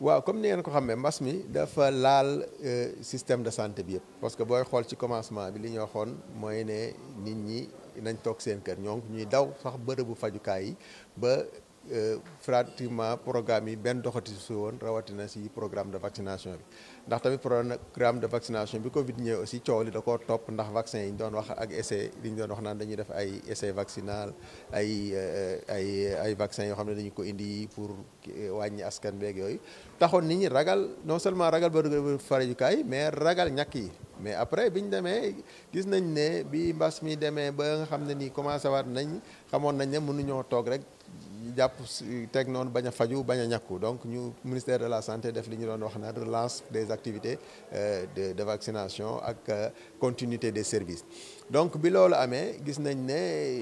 waaw comme ni ngeen ko xamee mbas mi dafa laal système de santé bi yëpp parce que booy xool ci commencement bi li ñu waxoon mooy ne nit ñi nañ toog seen kër ñoo ñuy daw sax bërëbu fajukaay yi ba pratiquement programme yi benn doxati su woon rawatina si programme de vaccination bi ndax tamit programme de vaccination bi Covid ñëwee aussi coow li da koo topp ndax vaccin yi ñu doon wax ak essai li ñu doon wax naan dañuy def ay essai vaccinal ay ay ay vaccin yoo xam ne dañu ko indi pour wàññi askan beeg yooyu taxoon nit ñi ragal non seulement ragal ba fajukaay mais ragal ñàkk yi mais après bi ñu demee gis nañ ne bi mbas mi demee ba nga xam ne nii commencé waat nañ xamoon nañ ne mënuñoo toog rek jàpp teg noonu bañ a faju bañ a ñàkku donc ñu ministère de la santé def li ñu doon wax na relance des activités de de vaccination ak continuité des services donc bi loolu amee gis nañ ne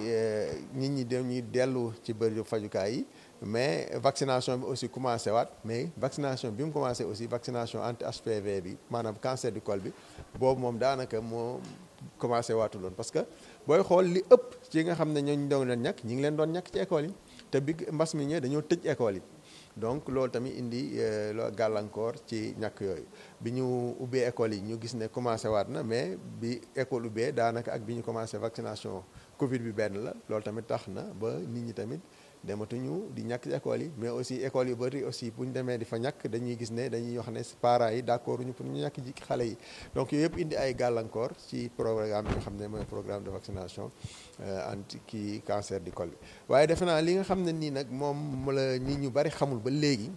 nit ñi dañuy dellu ci bëri fajukaay yi mais vaccination bi aussi commencé waat mais vaccination bi mu commencé aussi vaccination anti HPV bi maanaam cancer du col bi boobu moom daanaka moo commencé waatuloon parce que booy xool li ëpp ci nga xam ne ñooñu doon leen ñàkk ñi ngi leen doon ñàkk ci école yi te bi mbas mi ñëwee dañoo tëj école yi donc loolu tamit indi loo gàllankoor ci ñàkk yooyu bi ñu ubbee école yi ñu gis ne commencé waat na mais bi école ubbee daanaka ak bi ñu commencé vaccination Covid bi benn la loolu tamit tax na ba nit ñi tamit dematuñu di ñàkk ci école yi mais aussi école yu bëri aussi bu ñu demee di fa ñàkk dañuy gis ne dañuy wax ne parents yi d'accord ñu pour ñu ñàkk ji xale yi donc yooyu yëpp indi ay gàllankoor ci programme bi nga xam ne mooy programme de vaccination anti kii cancer du col bi waaye defe naa li nga xam ne nii nag moom la nit ñu bëri xamul ba léegi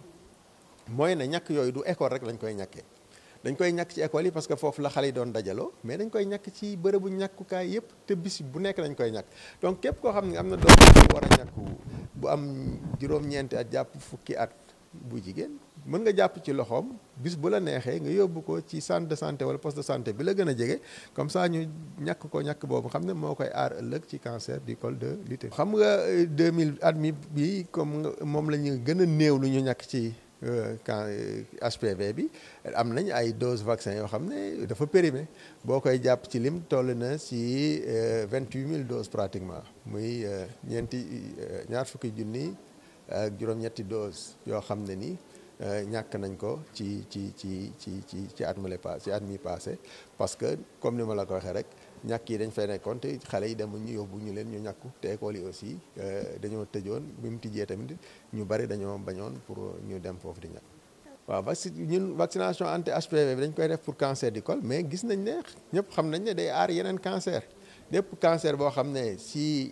mooy ne ñàkk yooyu du école rek lañ koy ñàkkee dañ koy ñàkk ci école yi parce que foofu la xale yi doon dajaloo mais dañ koy ñàkk ci bërëbu ñàkkukaay yëpp te bis bu nekk dañ koy ñàkk donc képp koo xam ne am na doom bu war a ñàkku bu am juróom-ñeenti at jàpp fukki at bu jigéen mën nga jàpp ci loxoom bis bu la neexee nga yóbbu ko ci centre de santé wala poste de santé bi la gën a jege comme ça ñu ñàkk ko ñàkk boobu xam ne moo koy aar ëllëg ci cancer du col de l'utérus xam nga 2000 at mi bi comme moom la ñu gën a néew lu ñu ñàkk ci quand HPV bi am nañ ay dose vaccin yoo xam ne dafa périmé boo koy jàpp ci lim toll na si vingt huit mille doses pratiquement muy ñeenti ñaar fukki junni ak juróom-ñetti dose yoo xam ne ni ñàkk nañ ko ci ci ci ci ci ci at male passé ci at mi passé parce que comme ni ma la ko waxee rek ñàkk yi dañ fay nekkoon te xale yi demuñ ñu yóbbu ñu leen ñu ñàkku te école yi aussi dañoo tëjoon bi mu tijjee tamit ñu bari dañoo bañoon pour ñu dem foofu di ñàkk waaw vacci ñun vaccination anti HPV bi dañ koy def pour cancer du col mais gis nañ ne ñëpp xam nañ ne day aar yeneen cancer lépp cancer boo xam ne si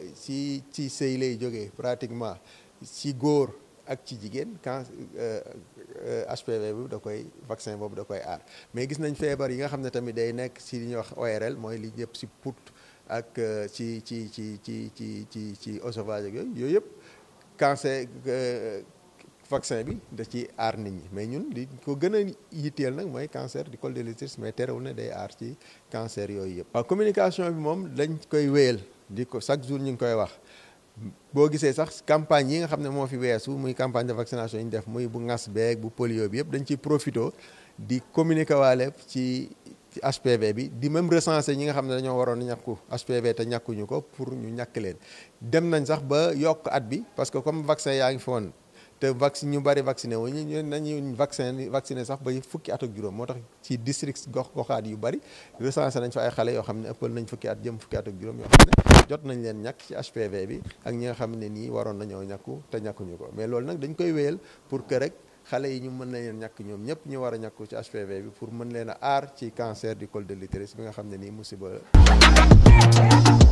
si ci sëy lay jógee pratiquement si góor ak ci jigéen can HPV bi da koy vaccin boobu da koy aar mais gis nañ feebar yi nga xam ne tamit day nekk si li ñuy wax ORL mooy li yëpp si put ak ci ci ci ci ci ci ci oesophage ak yooyu yooyu yëpp cancer vaccin bi da ci aar nit ñi mais ñun li ko gën a yitteel nag mooy cancer du col de l'utérus mais terewul ne day aar ci cancer yooyu yëpp. waaw communication bi moom dañ koy wéyal di ko chaque jour ñu ngi koy wax. boo gisee sax campagne yi nga xam ne moo fi weesu muy campagne de vaccination yi ñu def muy bu ngas beeg bu polio bi yëpp dañ ciy profito di communiquer waale ci ci HPV bi di même recenser ñi nga xam ne dañoo waroon ñàkku HPV te ñàkkuñu ko pour ñu ñàkk leen dem nañ sax ba yokk at bi parce que comme vaccin yaa ngi fi woon te vaccin ñu bari vacciné wu ñu nañu vaccin vacciné sax ba fukki at ak juróom moo tax ci district gox goxaat yu bari recensé nañ fa ay xale yoo xam ne ëppal nañ fukki at jëm fukki at ak juróom yoo xam ne jot nañ leen ñàkk ci HPV bi ak ñi nga xam ne nii waroon nañoo ñàkku te ñàkkuñu ko mais loolu nag dañ koy wéyal pour que rek xale yi ñu mën na leen ñàkk ñoom ñëpp ñu war a ñàkku ci HPV bi pour mën leen a aar ci cancer du col de l'utérus bi nga xam ne nii musiba